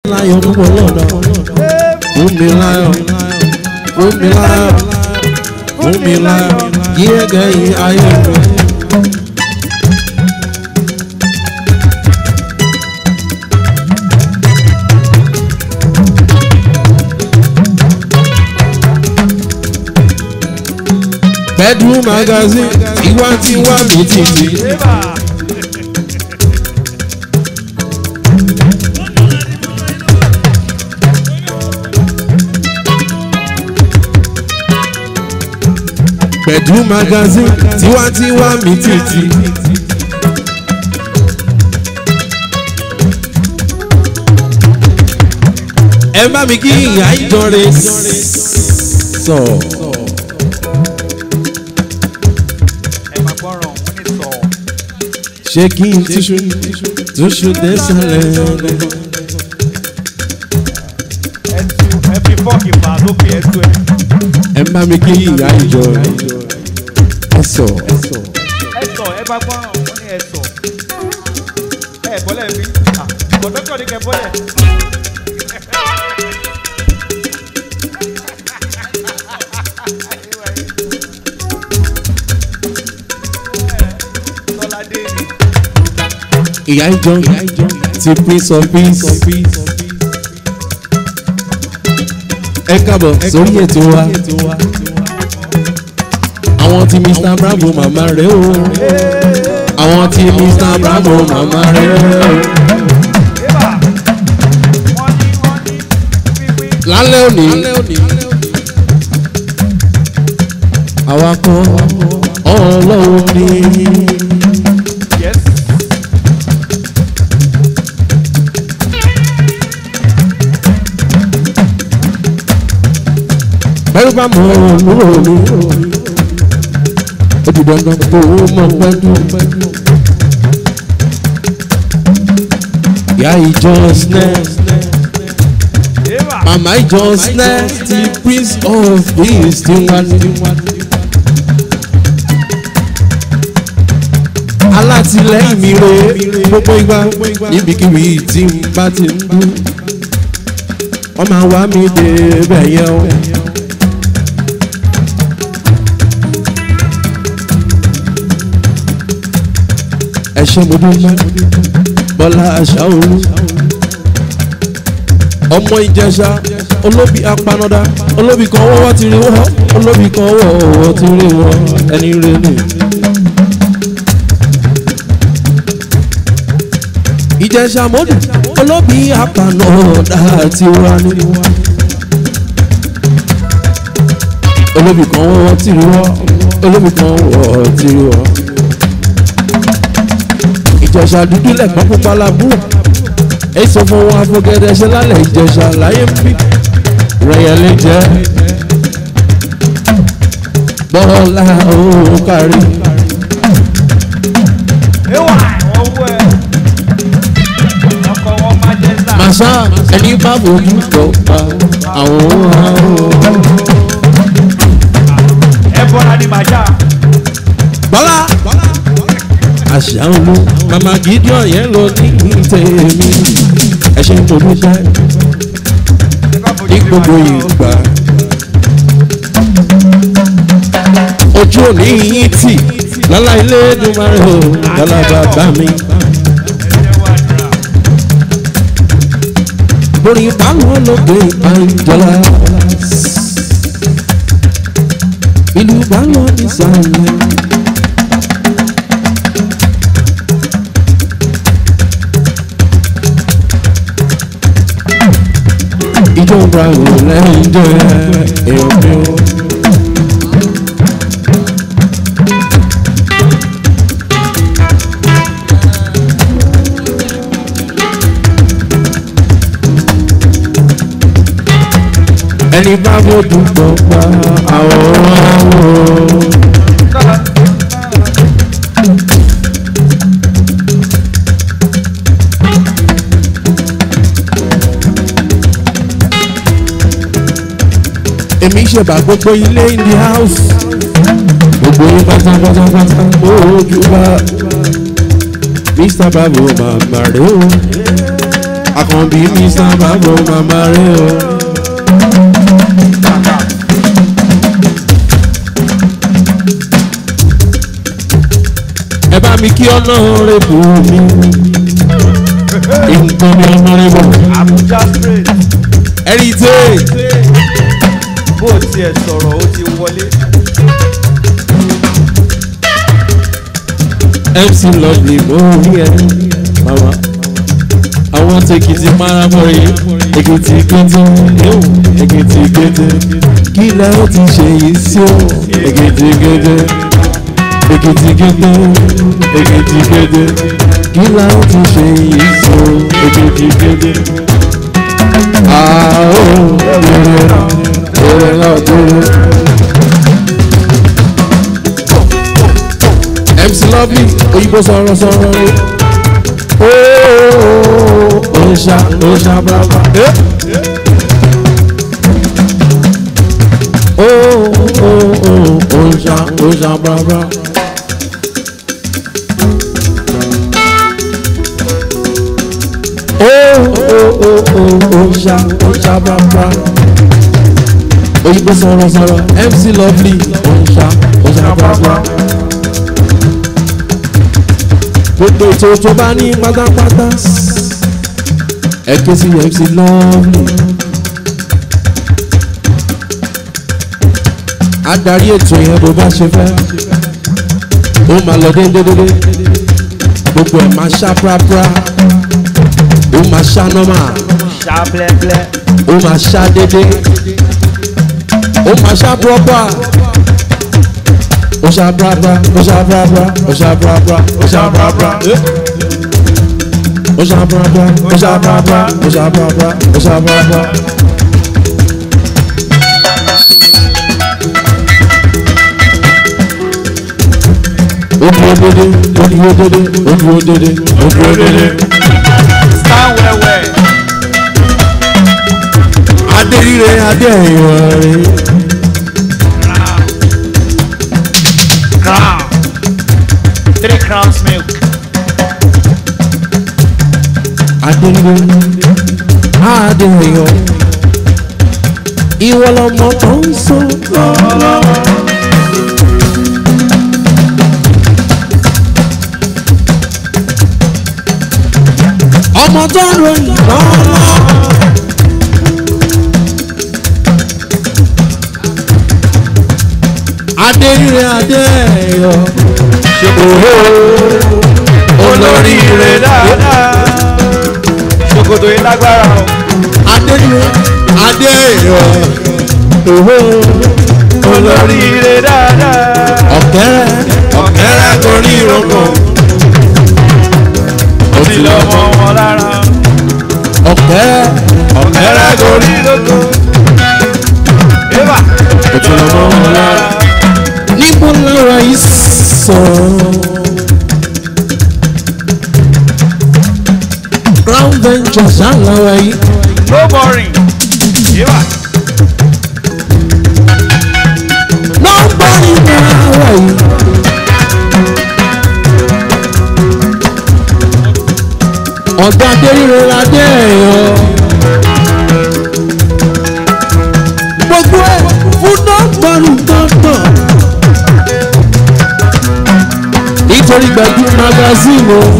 láyọ̀ púpọ̀ lọ́dọ̀ fún mi láyọ̀ fún mi láyọ̀ fún mi láyọ̀ yíyẹ́gẹ́ yìí ayé mi. bedroom magazine ìwà tí wà mí títí. bedroom magazine tiwantiwa mi títí. ẹ bá mi kí ìyá ìjọre sọ. ẹ máa gbọ́ràn wọ́n ní sọ. ṣé kí n túṣu túṣu désàlẹ̀ ọ̀nà. ẹ tu ẹ fi fọ́ọ̀kì fà lókè ẹ tu ẹ. ẹ bá mi kí ìyá ìjọre ẹ sọ. ẹ sọ ẹ bá gbọ́ràn wọ́n ní ẹ sọ. ẹ bọ́lẹ̀ mi kọ̀dọ́kọ̀ ní kẹ bọ́lẹ̀. Tọ́ládé ni. ìyá ìjọ ti prince of peace. ẹ kábọ̀ sórí ètò wa. àwọn tí mr bravo màmá rẹ̀ o. àwọn tí mr bravo màmá rẹ̀ o. Ébà wọ́n ní wọ́n ní wíwí. lálẹ́ òní. àwa kọ́ ọlọ́run ni. Yes. bẹ́ẹ̀ bá mọ̀ ọ́ lórí ó ti dandan kó o mọ̀ pẹ́jù. ìyá ìjọ snẹ́ Ébà. màmá ìjọ snẹ́ ti prince of peace ti wá ní. alátìlẹ́yìn mi re gbogbo ìgbà níbikíbi tí n bá ti ń dún wọ́n máa wá mi dé bẹ̀yẹ̀ o. ẹ ṣe mo dúpẹ́ bọ́lá aṣáolú ọmọ ìjẹsà olóbi apanada olóbi kan wọ́wọ́ ti rí wọ́ olóbi kan wọ́wọ́ ti rí wọ́ ẹni rẹ ni. ìjẹsà mọ́dù olóbi apanada ti wá ní. olóbi kan wọ́wọ́ ti rí wọ́ olóbi kan wọ́wọ́ ti rí wọ́ ìjẹsà dúdú lẹ̀gbọ́n pupa làbúrò èso fún wọn afọgẹdẹ ṣe lálẹ́ ìjẹsà láyé ń bí rẹ̀yẹ̀lẹ̀ jẹ́ bọ́lá òun kárí. Ewa ọwọ́ ẹ. Ọkọ̀ wọn máa jẹ́ sá. màṣá ẹni bá fojú kọ pa àwọn àrùn. Ẹ bọ́ra ní màjá. bọ́lá àṣà olú màmá gideon yẹn lọ ní tèmi ẹ ṣe ń torí jẹ́ ní gbogbo ìgbà. ojú òní yín tì lọ́la ilé dùnmọ́rẹ́ o lọ́la bàbá mi. borí báwọn lóde àìjọlá ìlú báwọn ìsàlẹ̀. ìjọba ò lẹ́yìn jẹ́ èèyàn mi o. ẹni bá fojú pọ̀ pa àwọn àwọn. èmi ṣèbà gbogbo ilé in the house gbogbo yín pátápátápátá ojú bá mr bravo màmá rẹ o àkànbí mi sábà bọ̀ màmá rẹ̀ o. ẹ bá mi kí ọlọ́run bù mí. nǹkan mi ọlọ́run bọ̀. Abuja straight. heritage. bó o tiẹ̀ sọ̀rọ̀ ó ti wọlé. mc lovely mo rí ẹ mama àwọn tèkìtì paramọ́rí èkìtì kété yóò èkìtì kété kí lẹ ó ti ṣe yìí sí o èkìtì kété èkìtì kété èkìtì kété kí lẹ ó ti ṣe yìí sí o èkìtì kété. àó èrè náà èrè náà dúró. mc lovely òyìnbó sọ̀rọ̀ sọ̀rọ̀ rẹ̀ ooo òòṣà òòṣà bàbá ooo òòṣà òòṣà bàbá. ooo òòṣà òòṣà bàbá òyìnbó sọ̀rọ̀ sọ̀rọ̀ mc lovely òòṣà òòṣà bàbá gbogbo ètò tó bá ní pátápátá ẹ ké sí mc lovely adarí ètò yẹn bó bá ṣe fẹ́ ó máa lọ déédéédéé gbogbo ẹ̀ máa ṣá prápra ó máa ṣá nọ́mà ṣá blẹ́blẹ́. ó máa ṣá déédéé ó máa ṣá pọ́pà ó ṣá prápra ó ṣá prápra ó ṣá prápra ó ṣá prápra. ó ṣá prápra ó ṣá prápra ó ṣá prápra ó ṣá prápra. ó dúró dédé ó dúró dédé ó dúró dédé ó dúró dédé. stand wẹ́wẹ́. adé rire adé ìwọ̀n rẹ̀. crown. three crowns milk. adéwé adéyọ ìwọ lọmọ tó ń sọ lọ́wọ́. ọmọ tó ń ròyìn lọ́wọ́. adéyẹ adéyọ ṣòkòrò olóríire dáadáa. ṣòkòtò yìí lágbára o. adéyẹ adéyọ òhò olóríire dáadáa. ọ̀kẹ́rẹ́ ọ̀kẹ́rẹ́ gorí ìrókò ó ti lọ mọ wọn lára. ọ̀kẹ́rẹ́ ọ̀kẹ́rẹ́ gorí lóko. ébà ó ti lọ mọ́ wọn lára. níbo lára yìí sọ̀rọ̀ crown ventures àlára yìí no boring. ébà nobody lára yìí. ọ̀gá adéríre ládé ẹ̀yọ́. gbogbo ẹ̀ fún nọ́ọ̀gbọ̀nù gbọ̀ngbọ̀n. nítorí gbẹ̀gbẹ́ magazine o.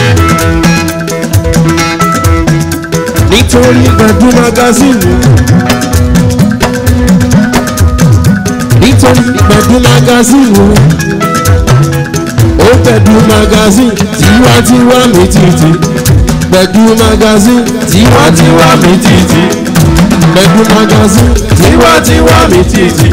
nítorí gbẹ̀gbẹ́ magazine o. nítorí gbẹ̀gbẹ́ magazine o. ó gbẹ̀gbẹ́ magazine tiwantiwa mi títí gbẹ̀gbẹ́ magazine tiwantiwa mi títí gbẹ̀gbẹ́ magazine tiwantiwa mi títí.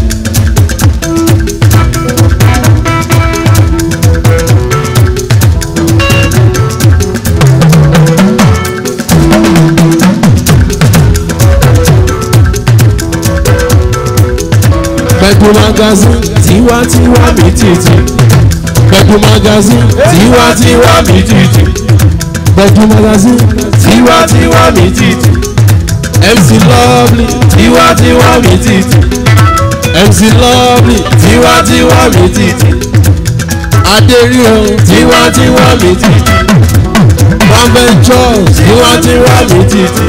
gbẹ̀gbẹ́ magazine tiwantiwa mi títí gbẹ̀gbẹ́ magazine tiwantiwa mi títí gbẹ̀gbẹ́ magazine tiwantiwa mi títí mc lovely tiwantiwa mi títí mc lovely tiwantiwa mi títí adérío tiwantiwa mi títí Ventures tiwantiwa mi titi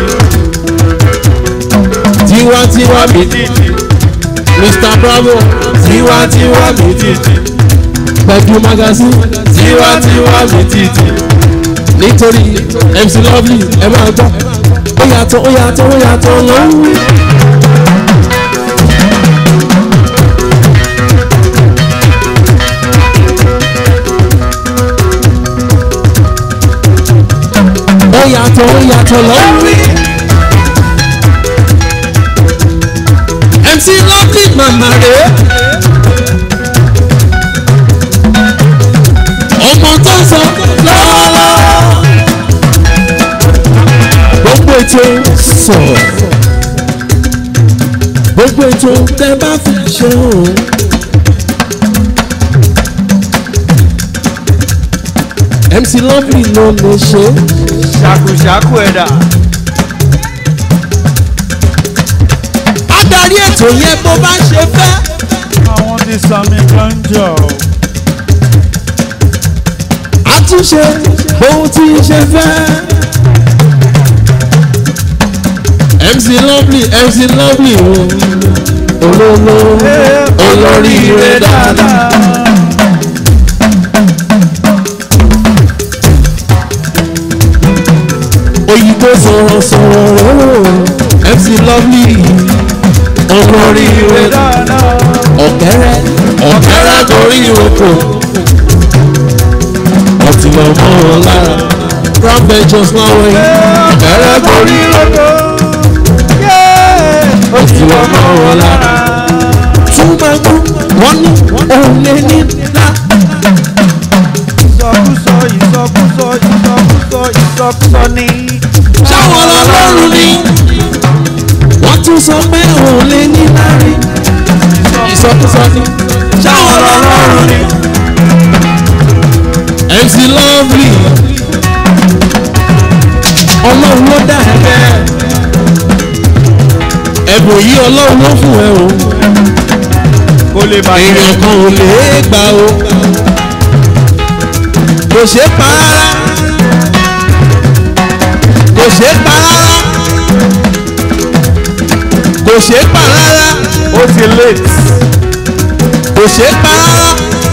tiwantiwa mi titi Mr Bravo tiwantiwa mi titi Pẹ̀jú magazine tiwantiwa mi titi nítorí MC Lovely ẹ máa gbọ́ ó yàtọ̀ ó yàtọ̀ ó yàtọ̀ lọ́wọ́. ó yàtọ̀ ó yàtọ̀ lọ́wọ́. MC Lovely màmá rẹ̀ ọmọ tó ń sọ lọ́wọ́lọ́wọ́ gbogbo ètò sọ̀rọ̀ gbogbo ètò tẹ bá fi ṣe o. MC Lovely ló lè ṣe ṣàkùṣàkù ẹ̀dá. adarí ètò yẹn bó bá ṣe fẹ́. àwọn ti sami gánjọ. àtúnṣe bóun ti ṣe fẹ́. MC Lovely MC Lovely o olólo olóríire dáadáa. òyìnbó sọ̀rọ̀ sọ̀rọ̀ rẹ̀ MC Lovely olóríire dáadáa. ọ̀kẹ́rẹ́ ọ̀kẹ́rẹ́ torí oko ọtí lọ mọ́ wọn lára Crown Ventures láwọn yìí ọ̀kẹ́rẹ́ torí oko ọtí lọ mọ́ wọn lára túmọ̀gbọ́n wọ́n ní òun lè ní ńlá ìsọkúsọ ìsọkúsọ ìsọkúsọ ìsọkúsọ ní. sáwọn ọlọ́run ni wọ́n tún sọ pé òun lè ní lárí ìsọkúsọ ni sáwọn ọlọ́run ni MC Lovely ọlọ́run ló dá ẹ bẹ́ẹ̀ ẹ̀bùn yìí ọlọ́run ló fún ẹ o kó lè bàjẹ́. èèyàn kan ò lè gbà o kò ṣeé pa rárá kò ṣeé pa rárá kò ṣeé pa rárá ó ti late. kò ṣeé pa rárá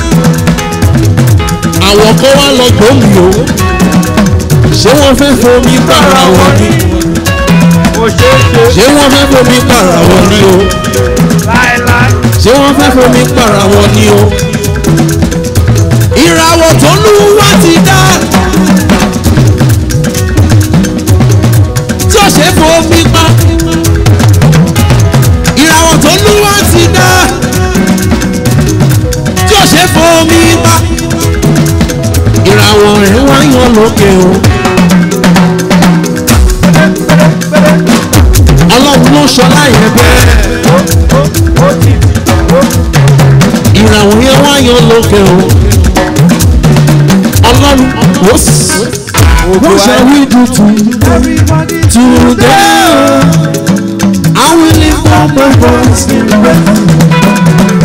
àwọn kan wá lọ gbòmí o ṣé wọ́n fẹ́ fomi para wọn ni kò ṣeé ṣe. ṣé wọ́n fẹ́ fomi para wọn ni o láéláé. ṣé wọ́n fẹ́ fomi para wọn ni o ìràwọ̀ tó lù wá ti dá tí ó ṣe fomi pa ìràwọ̀ tó lù wá ti dá tí ó ṣe fomi pa ìràwọ̀ rẹ̀ wá yan lókè o ọlọ́run ló ṣọlá yẹn bẹ́ẹ̀ ó ti ó ìràwọ̀ yẹn wá yan lókè o ọlọ́run ó sì what shall we do to everybody today I will lift up my voice in praise.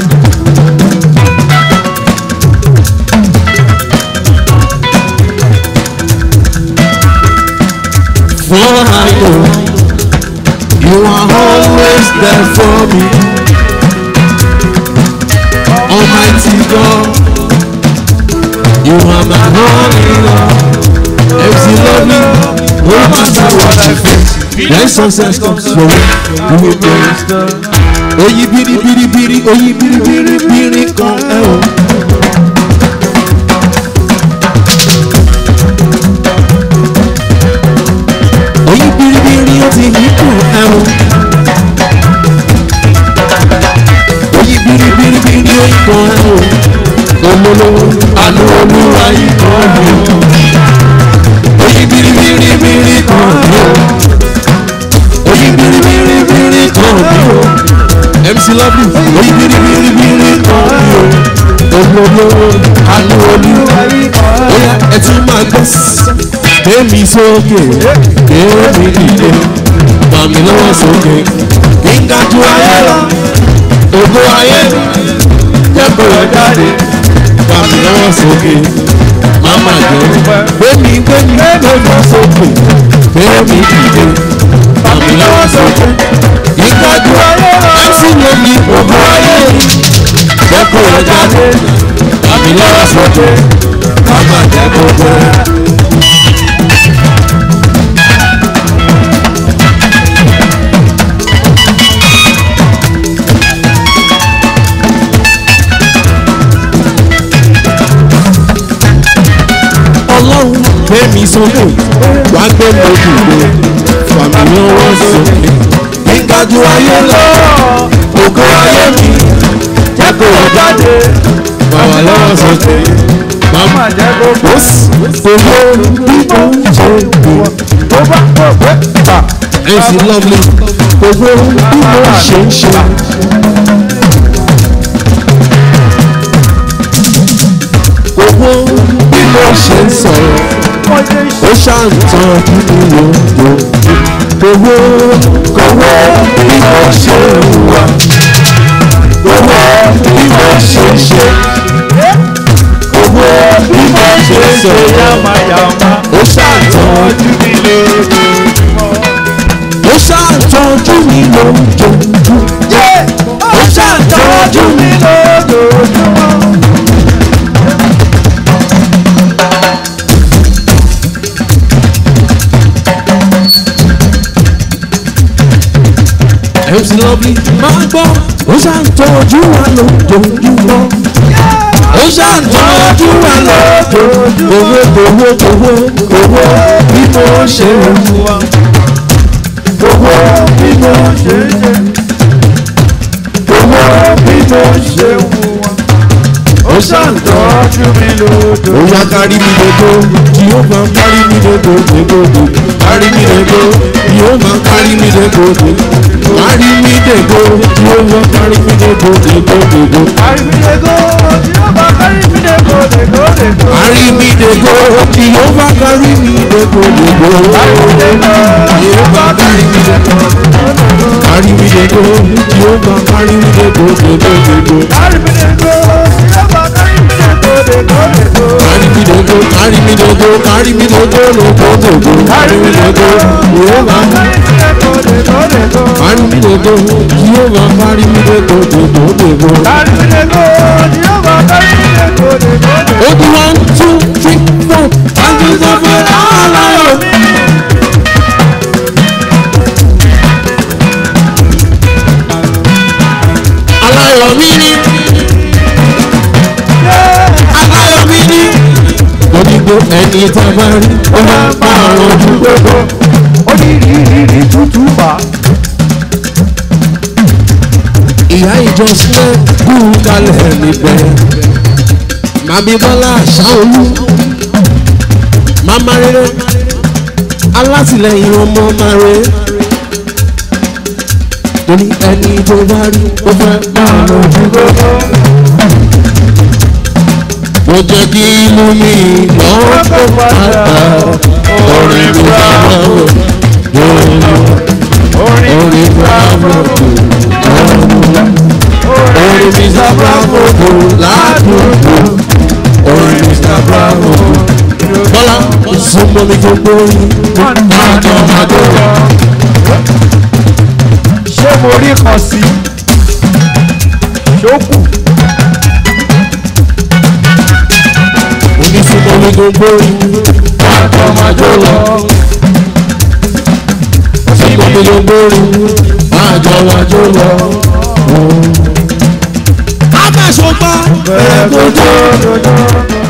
For I know you are always there for me, Almighty God. You are my only love. MC Lovely, no matter what I face, when success comes your way, you will praise the Oyi biri biri biri, oyi biri biri biri kan ẹ o. Oyi biri biri o ti yí kù ẹ o. Oyi biri biri biri o kan ẹ o. Olólùwò àlọ́ olúwa yìí kan mi o. Oyi biri biri biri kan mi o. Oyi biri biri biri kan mi o. MC Lovely oyi biri biri biri kan mi o. Olólùwò àlọ́ olúwa yìí kan mi o. Oya ẹ tún máa gbọ́ gbémi sókè gbémi dìde màmí lọ́wọ́ sókè kí n ga ju ayé lọ ògo ayé jẹ́ kó yọ jáde màmí lọ́wọ́ sókè má màmá jẹ́ gbẹ́mí gbẹ́mí gbẹ́mí sókè gbẹ́mí dìde màmí lọ́wọ́ sókè ìgbàjú láti lè ní gbogbo ayé jẹ́ kó o jáde màmí lọ́wọ́ sókè màmá jẹ́ gbogbo ẹ̀. ọlọ́run gbé mi sókè wá gbé mi dìde fàmì lọ́wọ́ sókè gíga ju ayé lọ ògo ayé mi jẹ́ kó o jáde bàbá lọ́wọ́ sókè màmá jẹ́ gbogbo. ó sì owó bí mo ń ṣe gbé tó bá pọ̀ pẹ́ pa. ẹ sì lọ́ọ̀lì owó bí mo ṣe ń ṣe. owó bí mo ṣe ń sọ̀rọ̀ ó ṣàǹtàn kí ni yòókù owó kọ́wọ́ bí mo ṣe ń wà owó bí mo ṣe ń ṣe owó bí mo ṣe ń sọ̀rọ̀ Yamayama. ó ṣàǹtàn Ojú mi lè lójúmọ́. ó ṣàǹtọ́jú mi lójoojúmọ́ ó ṣàǹtọ́jú mi lójoojúmọ́. MC Lovely máa gbọ́ ó ṣàǹtọ́jú wa lójoojúmọ́ ó ṣàǹtọ́jú wa lójoojúmọ́ owó owó owó owó bí mo ṣe ń wá owó bí mo ṣe ń ṣe owó bí mo ṣe ń wá ó ṣàǹtọ́jú mi lójoojúmọ́. ó yá kárí mi lógo tí ó máa kárí mi lógo lógo kárí mi lógo tí ó máa kárí mi lógo kárí mi lógo tí ó máa kárí mi lógo lógo. Àrímídégó tí ó bá kárímídégó dégó dégó. kárí mi lógo tí ó máa kárí mi lógo lógo. Àrímídégó tí ó máa kárí mi lógo. kárí mi lógo tí ó máa kárí mi lógo lógo. Àrímídégó tí ó bá kárímídégó dégó dégó. kárí mi lógo kárí mi lógo kárí mi lógo lógo lógo. kárí mi lógo tí ó máa kárí Kárímídégó dégó dégó. Carry me the go, Jehovah, carry me the go, go, go, go, go. Àrímídégó tí ó bá kárímídégó dégó dégó. Oh, the one, two, three, four, and the seven, all I Aláyọ̀ mi ni, aláyọ̀ mi ni. Lọ́dígbò ẹni tá a bá rí, ó máa ń pa àrùn ojú gbogbo. Ó ní rírírí tútù bá. ìyá ìjọ sílẹ̀ kú kalẹ̀ níbẹ̀. Màmí Bọ́lá Ṣáolú. Màmá rere. Alátìlẹyìn ọmọ máa re. Torí ẹni tó bá rí ó fẹ́ máa lọ ojú gbogbo. Mo jẹ́ kí inú mi lọ́wọ́ tó padà. Orin bravo. Orin bravo. Orin Mr. Bravo kò ládùúgbò. Orin Mr. Bravo. Bọ́lá súnmọ́ mi tó gbóyún. Májọ májọ lọ. Ṣé mo rí kan sí? Ṣókù. Onísúnmọ́ mi tó gbóyún. Májọ májọ lọ. Súnmọ́ mi tó gbóyún. Májọ májọ lọ. Abẹ́sọ̀gbà bẹ̀rẹ̀ kó tó.